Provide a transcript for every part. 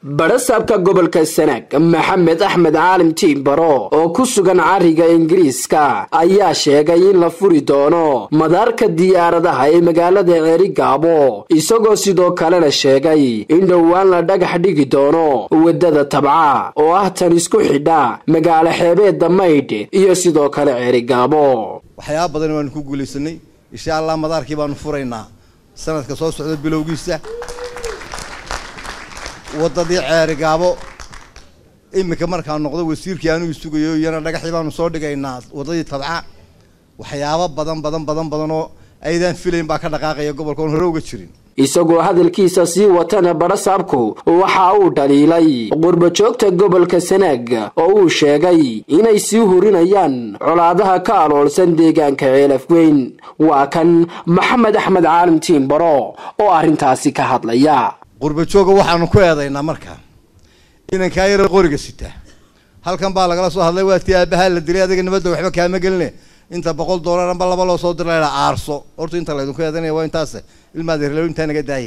badhasaabka gobolka sanaag maxamed axmed caalim tiimbaro oo ku sugan cariga ingiriiska ayaa sheegay in la furi doono madaarka diyaaradaha ee magaalada ceerigaabo isagoo sidoo kalena sheegay in dhowaan la dhagax dhigi doono waddada tabca oo ah tan isku xidha magaalo xeebeedda maydh iyo sidoo kale ceerigaabo waxyaaba badan waanu ku guulaysanay insha allah madaarkii baanu furaynaa sanadka soo socda bilowgiisa waddadii ceerigaabo iminka markaan noqdo wasiirkii anuu sugayo iyana dhagaxii baanu soo dhigaynaa waddadii tabca waxyaabo badan badan badan badan oo aydaan filayn baa ka dhaqaaqaya gobolka oon hore uga jirin isagoo hadalkiisa sii watana badhasaabku waxa uu dhaliilay qurbajoogta gobolka sanaag oo uu sheegay inay sii hurinayaan colaadaha ka aloolsan deegaanka ceelafweyn waa kan maxamed axmed caalim tiimbaro oo arrintaasi ka hadlaya qurbajooga waxaanu ku eedaynaa markaa inankaa yara qoriga sita halkan baa lagala soo hadlay waadkii aabahaa la dilay adiga nabadda waxba kaama geline inta boqol dollar amba laba loo soo dira la aarso horta inta laydinku eedanaya waa intaas ilmaadeerlo intaa naga daaya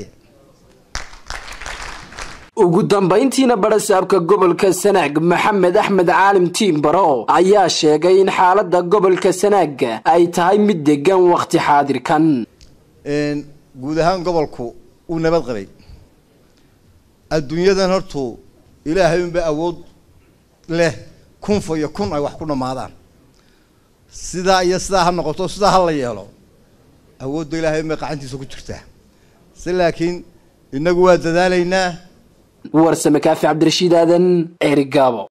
ugu dambayntiina badhasaabka gobolka sanaag maxamed axmed caalim tiimbaro ayaa sheegay in xaaladda gobolka sanaag ay tahay mid degan wakhti xaadirkan guud ahaan gobolku uu nabad qabay adduunyadan hortu ilaahay unba awood leh kunfa iyo kun ay wax ku dhammaadaan sidaa iyo sidaa ha noqoto sidaa ha la yeelo awoodda ilaahay unbay qacantiisa ku jirtaa si laakiin inagu waa dadaalaynaa warsame kaafi cabdirashiid aadan ceerigaabo